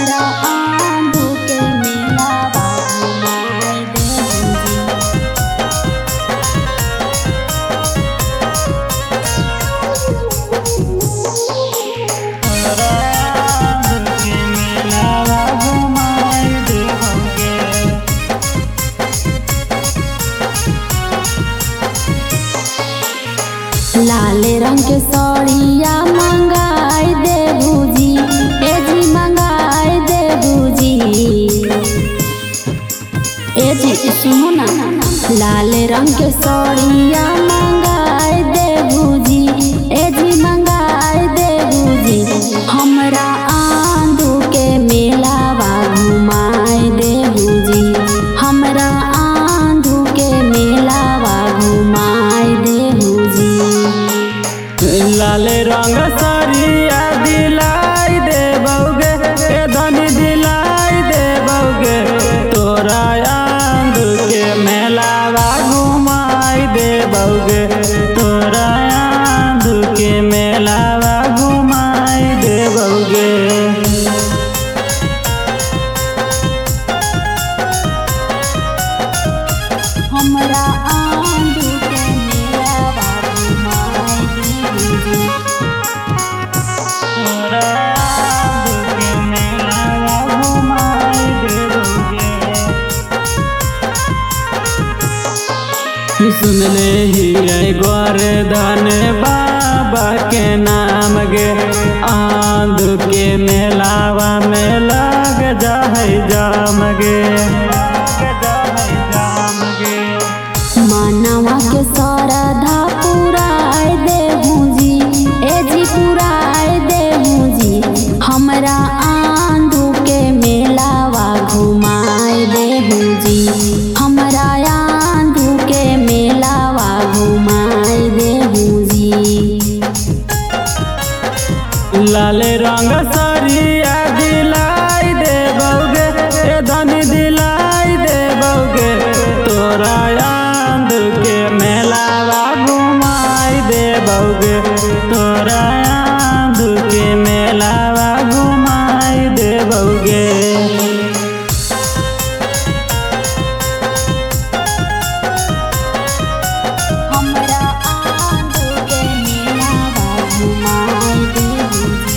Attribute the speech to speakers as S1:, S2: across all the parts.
S1: हमरा आंधू के मेलावा घुमाए देबू लाल रंग के साड़िया मंगाई दे भूजी ए जी मंगाई दे भूजी ए जी सुनो ना लाल रंग के साड़िया मंगाई दे भूजी ए जी मंगाई दे भूजी हमरा आंधू के मेलावा घुमाए दे भूजी हमरा आंधू के मेलावा घुमाए दे भूजी
S2: लाल रंग सरिया दिलाई दे बउगे ए धनी दिलाई दे बउगे तोरा आंध के मेलावा घुमाई दे बउगे तोरा आंध के मेलावा घुमाई दे बउगे
S1: हमरा आंधू के मेलावा घुमाए दे भूजी
S2: तोरा आंध के मेलावा घुमाई दे बउगे सुन ले ही गोरधन बाबा के नाम गे आंध के मेलावा में लग जाए जाम गे
S1: मानवा के सरधा पुराए दे भूजी ए जी पुराए दे भूजी हमरा आंधू के मेलावा घुमाए दे भूजी हमरा आंधू के मेलावा घुमाए दे भूजी
S2: लाल रंग सरिया दिलाई दे बउगे ए धनी दिलाई दे बउगे तोरा आंध के मेलावा घुमाई दे बउगे तोरा आंध के मेलावा घुमाई दे बउगे
S1: हमरा आंधू के मेलावा घुमाए दे भूजी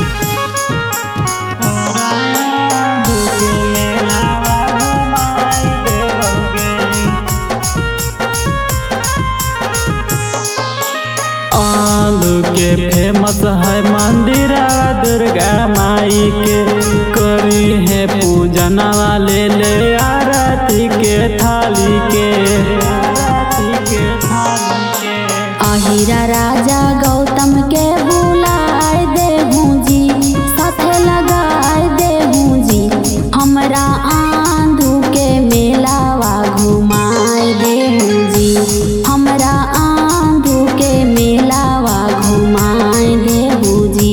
S2: आलू के फेमस है मंदिर दुर्गा माई के करी है पूजन वाले ले आरती के थाली के आरती के थाली के
S1: अहिरा राजा गौतम के बुलाए दे भूजी साथे लगाए दे भूजी हमरा आंधू के मेलावा घुमाए दे भूजी हमरा आंधू के मेलावा घुमाए दे भूजी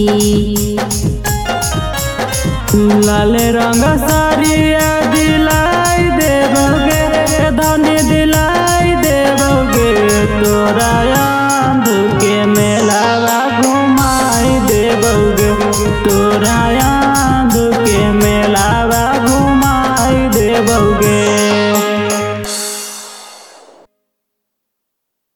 S2: लाल रंग सारिया दिलाई देबोगे धनी दिलाई देबोगे तोरा आंध के मेलावा घुमाई देबोगे तोरा